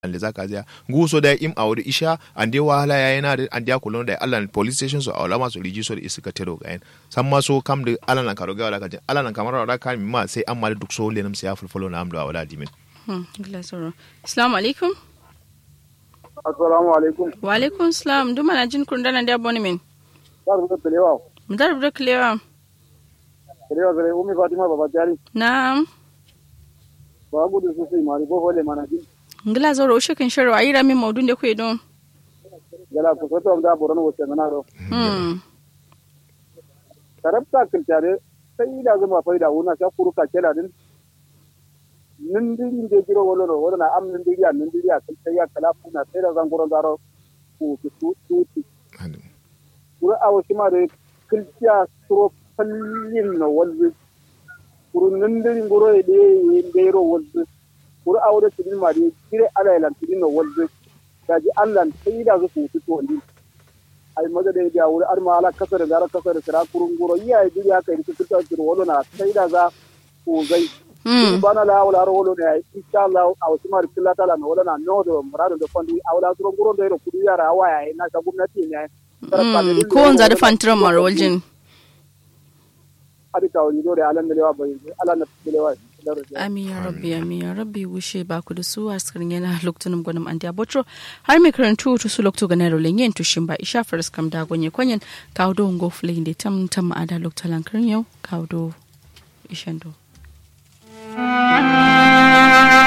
ande zaka zia nguso da im awde isha ande wahala ya yana da ande akulon da Allah police station so awla maso riji so da isika tero ga en samma so kam da Allah nan karo ga wala kaje Allah nan kamar wala kan ma sai amma da duk so lenam sai ya fulfulo na amdo awla dimin hmm glasoro assalamu alaikum assalamu alaikum wa alaikum salam duma na jin kun dana da boni min dar da telewa mudar da klewa telewa zare umi fatima baba jari na'am ba gudu su sai mari bo hole mana jin ngila zoro shekin sharo ayi ramin maudun da kuyi don gala ku soto da boron wo se manaro hmm tarabta kiltare sai da zama faida wuna sha kuruka kela din nin diri de jiro wolo no wala na am nin diri nin diri kan sai ya kala kuna sai da zangoro daro ku ku tu tu kuru awo shima de kiltiya suro fallin no walzi kuru nin diri ngoro e de de ro walzi kuru awo de tidin ma de kire ala lan tidin no walzi daji allan sai da zu ku tu wandi ai maza da ya wuri arma ala kasar da kasar kira kurun goro iya diri haka yi kiltiya kiro wolo na sai da za ku zai hmm bana la wala ro wolo ne insha Allah aw sima rikilla tala no wala na no do murado do fondi awla suro ngoro do kudu yara waya na ta gwamnati ne hmm ko on zada fantiran marwaljin adi ka wani do da alan da lewa bai alan da lewa amin ya rabbi amin ya rabbi wushe ba ku da su a skirin yana lokacin gwanin an diya botro har mai karantu to su lokacin ganar rolin yin tushin ba isha faris kam da gonye kwanyen kawo do ngo fulin da tam tam ma'ada lokacin lankarin yau kawo do ishan do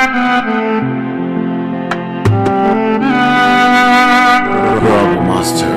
Rob Master.